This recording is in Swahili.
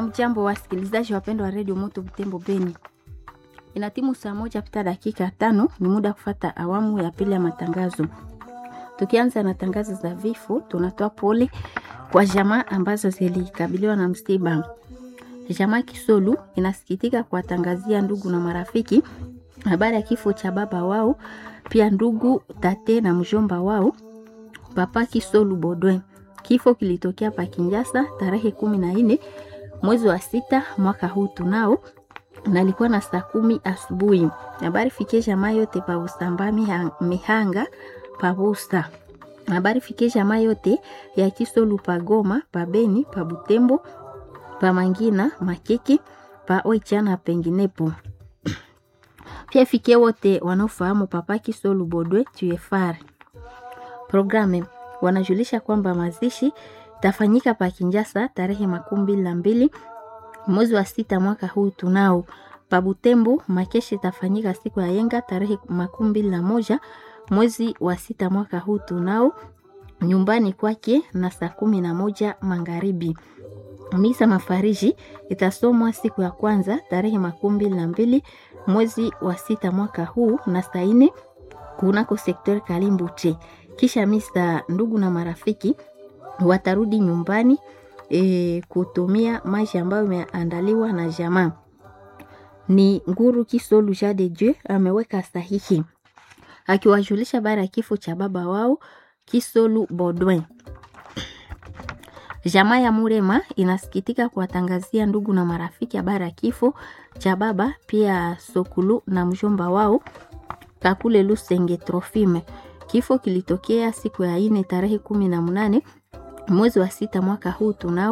Hamjambo wasikilizaji wapendwa wa redio Moto Butembo Beni, ina timu saa moja pita dakika tano. Ni muda kufata awamu ya pili ya matangazo. Tukianza na tangazo za vifo, tunatoa pole kwa jamaa ambazo zilikabiliwa na msiba. Jamaa Kisolu inasikitika kuwatangazia ndugu na marafiki habari ya kifo cha baba wao, pia ndugu tate na mjomba wao Papa Kisolu Bodwe. Kifo kilitokea pa Kinjasa tarehe kumi na nne mwezi wa sita mwaka huu tunao nalikuwa na saa kumi asubuhi. Habari fikie jamaa yote pa Usamba Mihanga pa Busta. Habari fikie jamaa yote ya Kisolu pa Goma pa Beni pa Butembo pa Mangina Makeke pa Oichana penginepo. Pia fikie wote wanaofahamu Papa Kisolu Bodwe tuefar programe wanajulisha kwamba mazishi tafanyika pa Kinjasa tarehe makumi mbili na mbili mwezi wa sita mwaka huu tunao. Pa Butembo makeshi tafanyika siku ya yenga tarehe makumi mbili na moja mwezi wa sita mwaka huu tunao nyumbani kwake na saa kumi na moja magharibi. Misa mafariji itasomwa siku ya kwanza tarehe makumi mbili na mbili mwezi wa sita mwaka huu na saa nne kunako sektori Kalimbuche. Kisha misa, ndugu na marafiki watarudi nyumbani e, kutumia maji ambayo imeandaliwa na jamaa. Ni Nguru Kisolu Ja de Dieu ameweka sahihi akiwajulisha habari ya kifo cha baba wao Kisolu Bodwin. Jamaa ya Murema inasikitika kuwatangazia ndugu na marafiki habari ya kifo cha baba pia Sokulu na mjomba wao Kakule Lusenge Trofime. Kifo kilitokea siku ya ine tarehe kumi na munane mwezi wa sita mwaka huu tunao